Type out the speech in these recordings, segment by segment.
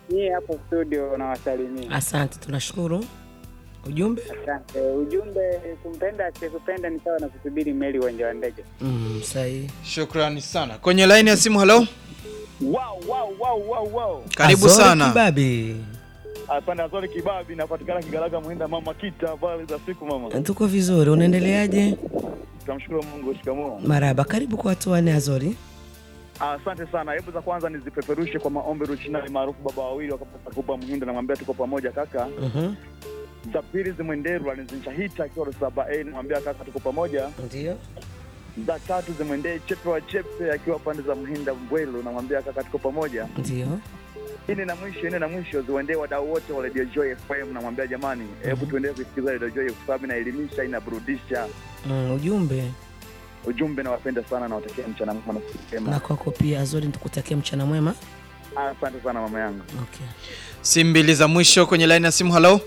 Nyie hapo studio nawasalimia. Asante, tunashukuru. Ujumbe? Asante. Ujumbe kumpenda asiyekupenda ni sawa na kusubiri meli uwanja wa ndege. Mm, sahihi. Shukrani sana. Kwenye line ya simu, halo. Wow, wow, wow, wow, wow. Karibu Azori sana. Kibabi. Asante Azori Kibabi, napatikana Kigalaga Muhinda, mama Kita, habari za siku mama. Tuko vizuri, unaendeleaje? Tunamshukuru Mungu, shikamoo. Maraba, karibu kwa watu wanne Azori. Asante sana. Hebu za kwanza nizipeperushe kwa maombi Rushinani maarufu baba wawili wakapata kupa Muhinda, namwambia tuko pamoja kaka. Mhm. Za pili zimwenderwa nizinshahita akiwa saba a namwambia kaka tuko pamoja. Ndio. Za tatu zimwendee Chepe wa Chepe akiwa pande za Muhinda Mbwelo, namwambia kaka tuko pamoja. Ndio. Ine na mwisho, ine na mwisho ziwaendee wadau wote wa Radio Joy FM, namwambia jamani, hebu tuendelee kusikiliza Radio Joy kwa sababu inaelimisha, inaburudisha. Mm, ujumbe Ujumbe nawapenda sana, nawatakia mchana mwema na siku na njema. kwako pia Azori, nikutakia mchana mwema. Asante sana mama yangu. Okay. Simu mbili za mwisho kwenye line ya simu, halo.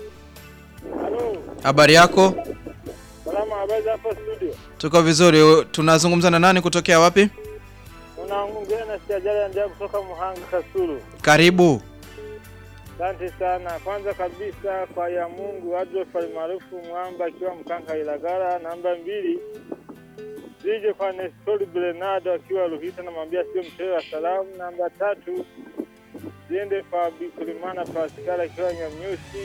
Halo, Habari yako? salama, habari za hapa studio? Tuko vizuri. Tunazungumza na nani kutokea wapi? Unaongea na Sijajali Andia kutoka Muhanga Kasulu. Karibu. Asante sana. Kwanza kabisa kwa ya Mungu Adolf almaarufu Mwamba akiwa Mkanka Ilagara. Namba mbili zije kwa Nestori Bernardo akiwa Ruhita, namwambia sio mchezo wa salamu. Namba tatu ziende kwa Bikulimana Paskala akiwa Nyamnyusi.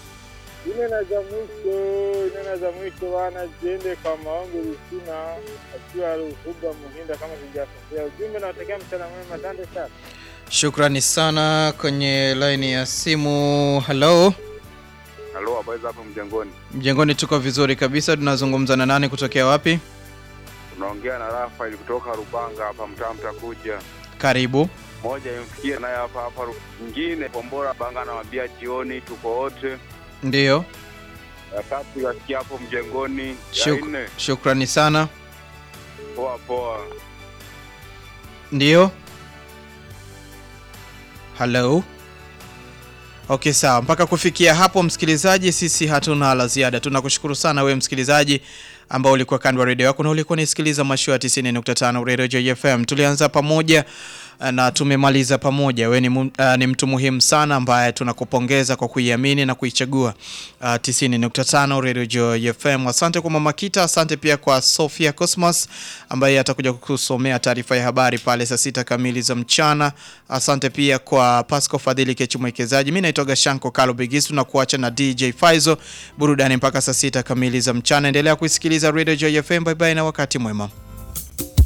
Ine na za mwisho, ine na za mwisho wana ziende kwa Maombi Rusina akiwa Ruhuba Muhinda, kama sijakosea. Ujumbe nawatakia mchana mwema, asante sana. Shukrani sana. Kwenye line ya simu, halo. Halo, habari za hapo mjengoni? Mjengoni tuko vizuri kabisa. Tunazungumza na nani kutokea wapi? Unaongea na Rafael kutoka Rubanga hapa mtaa mtakuja. Karibu. Moja imfikie naye hapa hapa, Ru- nyingine Kombora Banga anawambia jioni tuko wote. Ndiyo. Ya tatu yasikia hapo mjengoni. Ya Shuk nne shukrani sana. poa poa. Ndiyo. Hello. Okay, sawa. Mpaka kufikia hapo, msikilizaji, sisi hatuna la ziada. Tunakushukuru sana wewe msikilizaji ambao ulikuwa kando ya redio yako na ulikuwa unasikiliza mashua ya 90.5 Radio Joy FM. Tulianza pamoja na tumemaliza pamoja. Wewe ni, mu- uh, ni mtu muhimu sana ambaye tunakupongeza kwa kuiamini na kuichagua uh, 90.5 Radio Joy FM. Asante kwa Mama Kita, asante pia kwa Sofia Cosmos ambaye atakuja kukusomea taarifa ya habari pale saa sita kamili za mchana. Asante pia kwa Pasco Fadhili Kechu mwekezaji. Mimi naitwa Gashanko Kalo Bigisu na kuacha na DJ Faizo burudani mpaka saa sita kamili za mchana. Endelea kuisikiliza Radio Joy FM. Bye bye na wakati mwema.